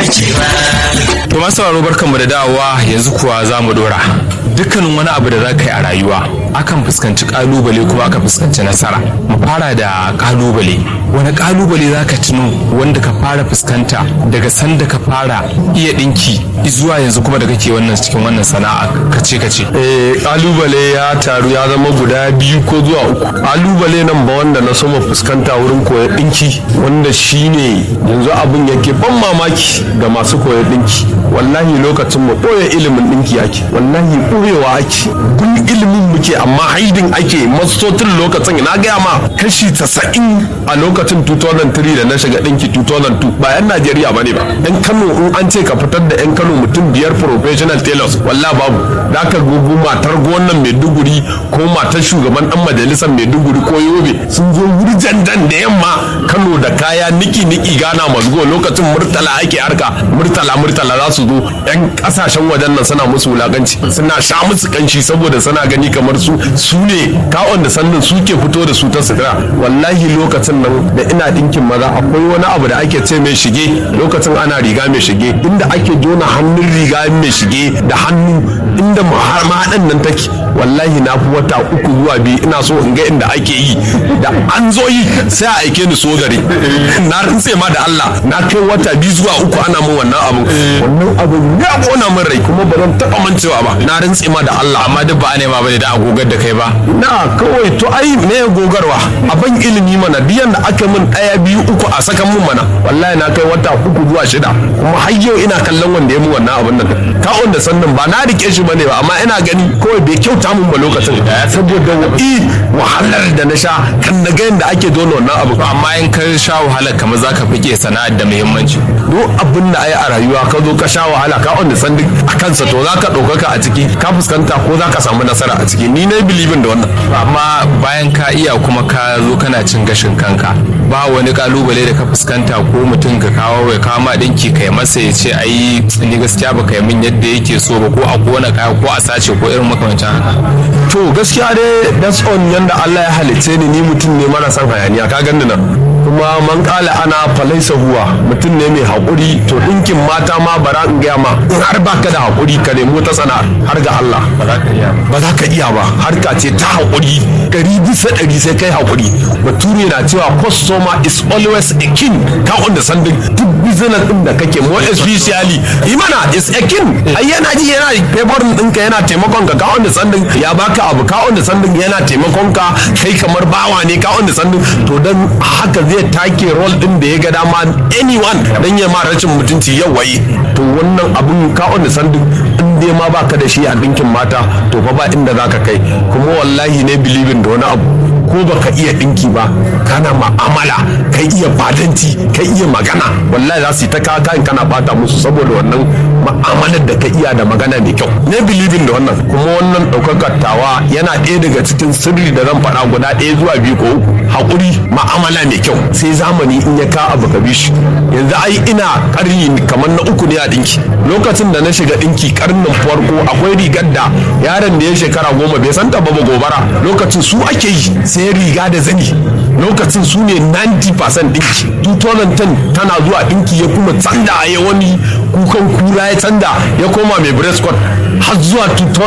To masu sauraro barkanmu da dawowa yanzu kuwa za mu dora. Dukkanin wani abu da za ka yi a rayuwa akan fuskanci kalubale kuma aka fuskanci nasara. Mu fara da kalubale. Wani kalubale za ka tuno wanda ka fara fuskanta daga sanda ka fara iya dinki zuwa yanzu kuma da kake wannan cikin wannan sana'a kace kace. Eh, kalubale ya taru ya zama guda biyu ko zuwa uku kalubale nan ba wanda na soma fuskanta wurin koyon dinki wanda shine yanzu abin yake ban mamaki ga masu koyon dinki wallahi lokacin mu koya ilimin dinki ake wallahi koyewa ake kun ilimin muke amma haidin ake mastotin lokacin na gaya ma kashi 90 a lokacin 2003 da na shiga dinki 2002 ba yan Najeriya bane ba yan Kano in an ce ka fitar da yan Kano mutum biyar professional tailors wallahi babu da ka gugu matar gonan Maiduguri ko matar shugaban dan majalisar Maiduguri ko Yobe sun zo wuri jandan da yamma Kano da kaya niki niki gana mazgo lokacin murtala ake harka murtala murtala za su zo yan kasashen wajen nan suna musu wulakanci suna sha musu kanshi saboda suna gani kamar su su ne kawon da sannan suke fito da su ta sutura wallahi lokacin nan da ina dinkin maza akwai wani abu da ake ce mai shige lokacin ana riga mai shige inda ake jona hannun riga mai shige da hannu inda mahaɗan nan take wallahi na fi wata uku zuwa biyu ina so in ga inda ake yi da an zo yi sai a aike ni so gari na rantse ma da Allah na kai wata biyu zuwa uku ana min wannan abu wannan abu ya kona min rai kuma ba zan taɓa mancewa ba na rantse ma da Allah Amma duk ba a nema bane da agogar da kai ba. na kawai to ai me ya gogarwa a ban ilimi mana biyan da aka min ɗaya biyu uku a sakan mun mana wallahi na kai wata uku zuwa shida kuma har yau ina kallon wanda ya mu wannan abin nan kawon da sannan ba na rike shi bane ba amma ina gani kawai bai kyauta mun ba lokacin saboda i wahalar da na sha kan na ga yadda ake dole wannan abu Amma in ka sha wahalar kamar za ka fike sana'ar da muhimmanci. duk abin da ai a rayuwa ka zo ka sha wahala ka on da sanduk a kansa to za ka ɗaukaka a ciki ka fuskanta ko za ka samu nasara a ciki ni na bilibin da wannan Amma bayan ka iya kuma ka zo kana cin gashin kanka ba wani kalubale da ka fuskanta ko mutum ka kawo ya kawo ma dinki kai masa ya ce ai ni gaskiya ba kai min yadda yake so ba ko a kona kaya ko a sace ko irin makamancin haka. to gaskiya dai that's on yanda Allah ya halicce ni ni mutum ne mara son hayaniya ka ganni nan kuma man kala ana falaisa huwa mutum ne mai haƙuri to ɗinkin mata ma bara in gaya ma in har baka da haƙuri ka nemo ta sana'ar har ga Allah Ba za ka iya ba. ba za ka iya ba harka ce ta haƙuri ɗari bisa ɗari sai kai haƙuri bature na cewa customer is always a king ka wanda sandin duk business ɗin da kake more especially imana is a king ai yana ji yana favorin ɗinka yana taimakon ka ka wanda sandin ya baka abu ka wanda sandin yana taimakon ka kai kamar bawa ne ka wanda sandin to dan haka zai take role ɗin da ya ga dama anyone dan ya ma rashin mutunci yau waye to wannan abun ka wanda sandin in dai ma baka da shi a ɗinkin mata to fa ba inda zaka kai kuma wallahi ne bilibin da wani abu ko baka iya ɗinki ba kana ma'amala kai iya fadanci kai iya magana wallahi za su yi ta kaka in kana bata musu saboda wannan ma'amalar da ka iya da magana mai kyau ne bilibin da wannan kuma wannan ɗaukakar tawa yana ɗaya daga cikin sirri da zan faɗa guda ɗaya zuwa biyu ko uku haƙuri ma'amala mai kyau sai zamani in ya ka abu ka bi shi yanzu ai ina ƙarni kamar na uku ne a ɗinki lokacin da na shiga ɗinki ƙarnin farko akwai rigar da yaron da ya shekara goma bai san ba gobara lokacin su ake yi sai riga da zani lokacin su ne 90% ɗinki 2010 tana zuwa ɗinki ya kuma tsanda ya wani kukan kura ya tsanda ya koma mai breast cord har zuwa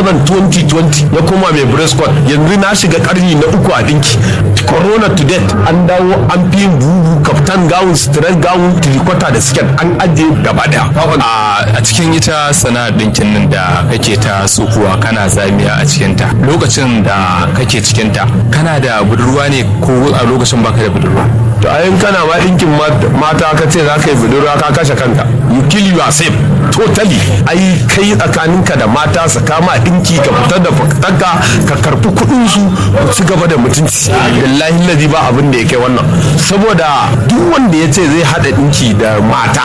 2020 ya koma mai breast cord yanzu na shiga karni na uku a ɗinki corona to date an dawo an fi yin bubu kaftan gawun stress gawun tirikota da siket an ajiye gaba daya a cikin ita sana'ar ɗinkin nan da kake ta sukuwa kana zamiya a cikinta lokacin da kake cikinta kana da budurwa ne ko a lokacin baka da budurwa to ayin kana ma ɗinkin mata ka ce za ka yi budurwa ka kashe kanka you kill yourself totally ai kai tsakaninka da mata su kama ɗinki ka fitar da fitarka ka karɓi kuɗin su ku ci gaba da mutunci billahi lazi ba abin da ya kai wannan saboda duk wanda ya ce zai haɗa ɗinki da mata